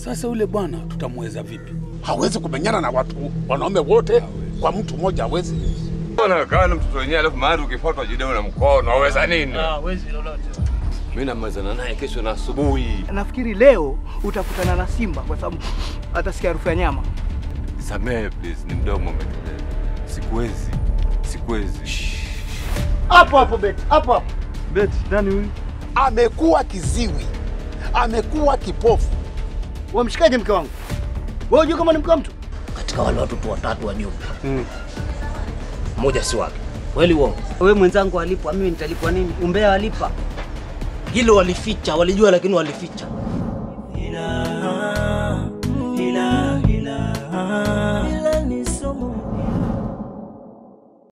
Sasa yule bwana tutamweza vipi? Hawezi kumenyana na watu wanaume wote kwa mtu mmoja, hawezi. Unakaa na mtoto wenyewe alafu mahali ukifuatwa jideo na mkono, waweza nini? Hawezi lolote. Mimi namalizana naye kesho na asubuhi. Nafikiri leo utakutana na simba kwa sababu atasikia harufu ya nyama. Samehe please, ni mdomo umeteleza. Sikuwezi, sikuwezi. Hapo hapo beti, hapo hapo. Beti, nani huyu? Amekuwa kiziwi, amekuwa kipofu. Wamshikaje mke wangu? Wewe unajua kama ni mke wa mtu? katika wale watoto watatu wa Juma mmoja si wake. Kweli uongo? Wewe mwenzangu alipwa, mimi nitalipwa nini? Umbea walipa. Hilo walificha, walijua lakini walificha.